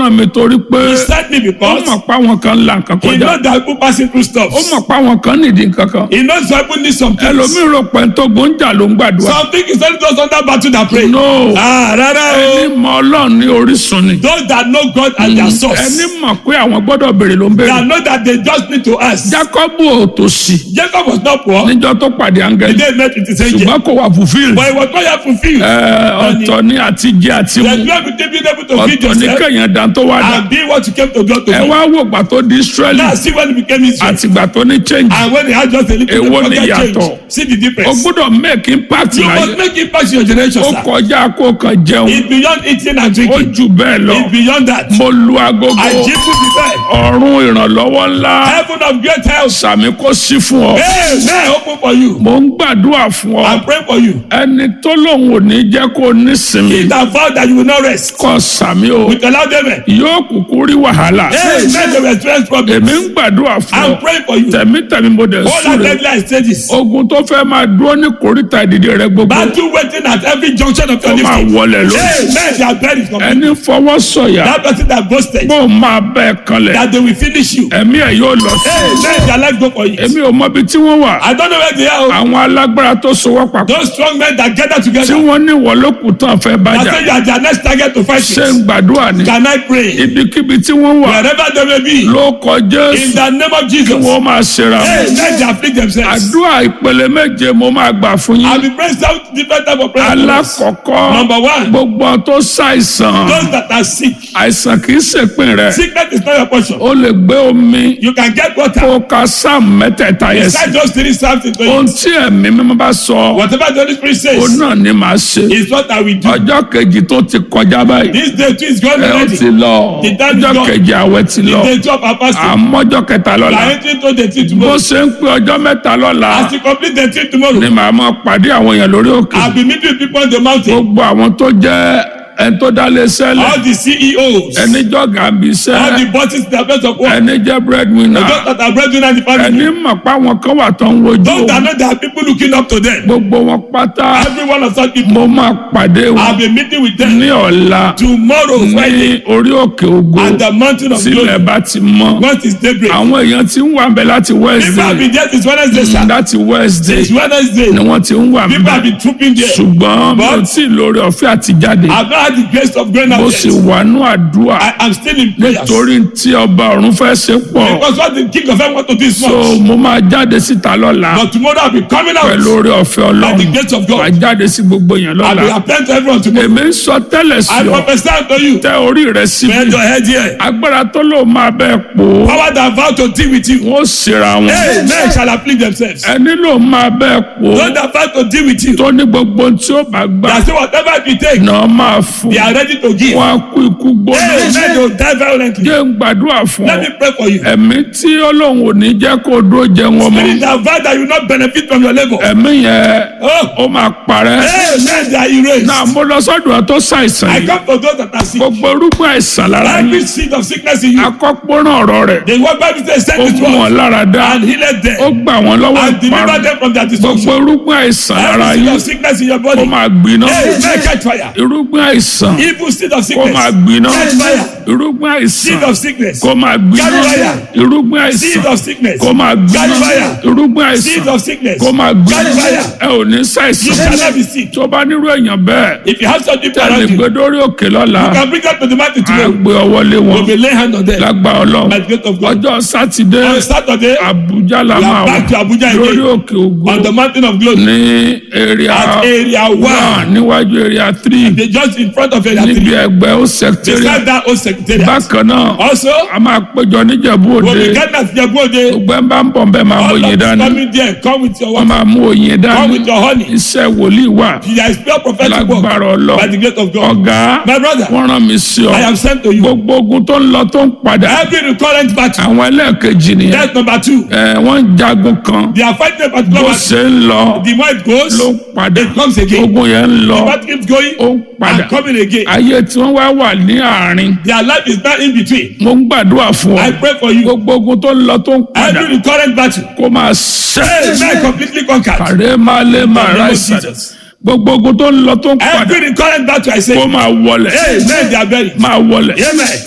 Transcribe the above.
rán mi torí pé He sent me ó because mọ̀ pé àwọn kan ń la nǹkan he kọjá knows that people passing through stuff. ó mọ̀ pé àwọn kan nídìí nǹkan kan He knows that people need some things. ẹlòmíì rò pé tó gbóúnjà ló ń gbàdúrà Something is only those under battle that pray. no Ah, rárá ẹni o. mọ̀ ọlọ́run ní orísun ni Those that know God and their source. ẹni mọ̀ pé àwọn gbọ́dọ̀ béèrè ló ń béèrè That know that they just need to ask. Jákọ́bù ò tòṣì Jacob was not poor. níjọ́ tó pàdé The áńgẹ́lì day he met with his angel. ṣùgbọ́n kò wà fulfilled But he was not yet fulfilled. Ẹ, ọ̀tọ̀ ní àti jẹ àti The mu glory to be able to feed ọ̀tọ̀ ní yourself kẹ̀yìn dán tó wá dá and be what you came to God to ẹ be. wá wò gbà tó di Israeli Now see when he became Israel. àtìgbà tó ní change And when he had just a little bit Èwo of ni pocket change. ìyàtọ̀? See the o difference. gbọ́dọ̀ make impact You láyé must make impact in your generation, ó sir. kọjá kó kàn jẹun It's beyond eating and ó drinking. jù bẹ́ẹ̀ lọ It's beyond that. mo lu agogo I give you the best. ọ̀run ìrànlọ́wọ́ ńlá Heaven of great health. sàmì kó sí fún ọ Amen. Open for you. mo ń gbàdúrà fún ọ I pray for you. ẹni tó lòun ò ní jẹ́ kó nísinmi He that vowed that you will not rest. kọ sàmì o With a loud amen. yóò kúkú rí wàhálà Amen. They will experience problems. èmi ń gbàdúrà fún I'm ọ praying for you. tẹ̀mítẹ̀mí mo dẹ̀ All that súre deadline stages. ogun tó fẹ́ máa dúró ní kòríta ìdìde rẹ gbogbo Battle waiting at every junction of your ó máa lifting. wọlé lórí Amen. They are buried from ẹni fọwọ́ sọ̀yà That person that boasted bó máa bẹ́ẹ̀ kanlẹ̀ that they will finish you. ẹ̀mí ẹ̀ yóò lọ sí Amen. Their life go for you. èmi ò mọbi tí wọ́n wà I don't know where they are. oh. àwọn alágbára tó sowọ́ papọ̀ Those strong men that gather tí together. wọ́n ní wọ́lọ́kù tán fẹ́ I bájà say you are their next target to fight ṣé with. ń gbàdúrà ni Can I pray? ibikíbi tí wọ́n wà Wherever they may be. ló kọjá In the name of Jesus. wọ́n máa ṣera wọn. Hey, let them afflict themselves. àdúrà ìpele méje mo máa gbà fún I'll yín be praying seven different type of prayers. alákọ̀ọ́kọ́ Number one. gbogbo ohun tó ṣàìsàn Those that are sick. àìsàn kì í ṣèpin rẹ Sickness is not your portion. ó lè gbé omi You can get water. kó ka sáàmù mẹ́tẹ̀ẹ̀ta yẹn sí Recite those three psalms into ohun it. tí ẹ̀mí mímọ́ bá sọ Whatever the Holy Spirit ó says náà ni màá ṣe is what I will do. ọjọ́ kejì tó ti kọjá báyìí This day too is going ẹ ó already. ti lọ The time is ọjọ́ gone. kejì àwẹ̀ ti lọ The day of our fasting. àmọ́jọ́ kẹta We lọ́la are entering to the tea bó tomorrow. ṣe ń pé ọjọ́ mẹ́ta lọ́la As you complete the tea tomorrow, ni màá máa pàdé àwọn èèyàn lórí òkè I'll be meeting with people on the mountain. gbogbo àwọn tó jẹ́ ẹni tó dá lé sẹ́lẹ̀ All the CEOs, ẹni jọ̀gá bí all sẹ́ the bosses that are of work, ẹni jẹ́ breadwinner those that are breadwinner in the ẹni family, mọ̀ pé àwọn kan wà tó ń wojú those that know there are people looking up to them. gbogbo wọn pátá Every one of such people, mo máa pàdé I'll wọn be meeting with them ní ọ̀la tomorrow, Friday, ní orí òkè ògo at the mountain of tílẹ̀ glory. bá ti mọ́ Once it's daybreak. àwọn èèyàn ti ń wà ń bẹ láti People have Wednesday been there since Wednesday, sir. láti Wednesday Since Wednesday, ni wọ́n ti ń wà ń people have bẹ been trooping there. ṣùgbọ́n mi ò But- tí ì lórí ọ̀fẹ́ àti jáde I've not had the grace of going mo out sì yet. wà nú àdúrà I am still in prayers. torí tí ọba ọ̀run fẹ́ ṣe pọ̀ Because what the king of heaven want to do is so much. mo máa jáde síta lọ́la But tomorrow I'll be coming pẹ̀lú out orí ọ̀fẹ́ by the ọlọ́run grace of wà God. jáde sí gbogbo èèyàn I'll be lọ́la appearing to everyone tomorrow. èmi ń sọ tẹ́lẹ̀ sí I ọ prophesy unto you. tẹ orí rẹ síbi Bend your head here. agbára tó lò máa bẹ́ẹ̀ pò ó Power that vow to deal with you. wọ́n ṣera wọn Hey, men shall afflict themselves. ẹni ló máa bẹ́ẹ̀ pò ó Those that vow to deal with you. tó ní gbogbo ohun tí ó bá gbà That say whatever it will take, náà máa fún they are ready to give. wọn á kú ikú gbóná Hey, men they will die violently. jẹ́ ń gbàdúrà fún ọ Let me pray for you. ẹ̀mí tí ọlọ́run ò ní jẹ́ kó dúró jẹun ọmọ Spirit that vow that you will not benefit from your labor. ẹ̀mí yẹn Oh, ó máa parẹ́ hey, men they are erased. náà mo lọ sọ́dọ̀ ẹ tó ṣàìsàn I yìí come to those that are sick. gbogbo irúgbìn àìsàn lára Every yín seed of sickness in you. akọ́pọ́rán ọ̀rọ̀ rẹ̀ The word Bible says, ó send it mú wọn to lára dá and heal ó them gbà wọ́n lọ́wọ́ and deliver ìparun them from their gbogbo destruction. irúgbìn àìsàn lára Every seed yín of sickness in your ó body. máa gbiná Hey, may catch fire. irúgbìn àìsàn Evil seed of kó sickness. máa gbiná Catch fire. irúgbìn Seed àìsàn of sickness. kó máa gbiná Catch fire. irúgbìn Seed àìsàn of sickness. kó máa gbiná Catch fire. irúgbìn Seed àìsàn of sickness. kó máa Catch gbiná fire. ẹ ò ní You ṣàìsàn shall not be sick. tó bá nírú èèyàn bẹ́ẹ̀ If you have such people tẹ̀lé around you, gbé dórí òkè lọ́la you can bring them to the mountain á tomorrow. gbé ọwọ́ lé wọn We'll be laying hand on them. lágbá ọlọ́run By the grace of God. ọjọ́ sátidé On Saturday, Àbújá la we máa are wà back to Abuja lórí again. òkè ògo On the mountain of glory. ní area At area one one. níwájú area three They just in front of area níbi three. ẹgbẹ́ ó secretariat Beside that old secretariat. bákan náà Also, a máa péjọ níjẹ̀bú when òde we get that Jabode, gbogbo ẹ̀ ń bá ń bọ̀ bẹ́ẹ̀ máa mú all oyin of us dání coming there, come with your wọ́n water, máa mú oyin come dání with your honey. iṣẹ́ wòlíì wà There is pure prophetic work lágbára ọlọ́ by the grace of God. ọ̀gá My brother, wọ́n rán mi sí ọ I am sent to you. gbogbo ogun tó ń lọ tó ń padà Every recurrent battle, àwọn ẹlẹ́ẹ̀kejì nìyẹn that's number two. ẹ wọ́n ń jagun kan They are fighting a particular bó battle. ṣe ń lọ The more it goes, ló ń padà it comes again. ogun yẹn ń lọ The battle keeps going ó ń padà and coming again. ayé tí wọ́n wá wà ní àárín Their life is not in between. mo ń gbàdúrà fún I ọ pray for you. gbogbo ogun tó ń lọ tó ń padà Every recurrent battle, kó máa ṣẹ́ Amen, completely conquered. kàrẹ́ máa lé máa In the name of ráìsà Jesus. gbogbo ogun tó ń lọ tó ń padà Every recurrent battle, I say, kó máa wọlẹ̀ Amen, they are buried. máa wọlẹ̀ Amen.